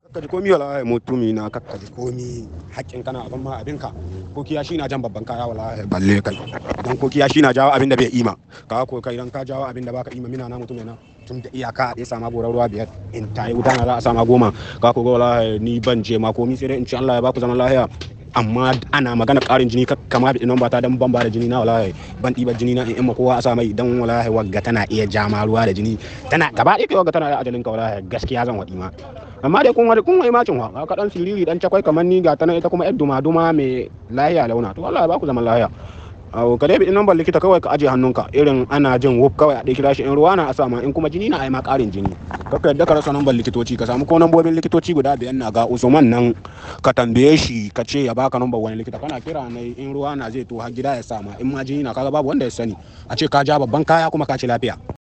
Kakkaji komi wallahi mutumi na kakkaji komi haƙƙin kana abin ma abinka ko kiya shi na jan babban kaya wallahi balle kai dan ko kiya shi na jawo abin da bai ima ka ko kai dan ka jawo abin da baka ima mina na mutum na tun da iyaka a ɗaya sama gorar ruwa biyar in ta yi wuta na za a sama goma ka ko ga wallahi ni ban je ma komi sai dai in ci Allah ya baku zaman lafiya amma ana magana ƙarin jini kama bi nan ba ta dan ban ba da jini na wallahi ban ɗiba jini na in in ma kowa a sa mai dan wallahi wagga tana iya jama ruwa da jini tana gaba ɗaya wagga tana iya ajalin ka wallahi gaskiya zan waɗi ma amma dai kun wani kun wai macin wa ka dan siriri dan cakwai kamar ni ga tana ita kuma yar duma duma mai lahiya launa to wallahi ba ku zaman lahiya awo ka dai bi nan ban likita kawai ka aje hannunka irin ana jin wuf kawai a dai kira shi in ruwa na a sama in kuma jini na ai ma ƙarin jini kaka yadda ka rasa nan ban likitoci ka samu ko nambobin likitoci guda biyan na ga Usman nan ka tambaye shi ka ce ya baka nambar wani likita kana kira ne in ruwa na zai to har gida ya sama in ma jini na kaga babu wanda ya sani a ce ka ja babban kaya kuma ka ci lafiya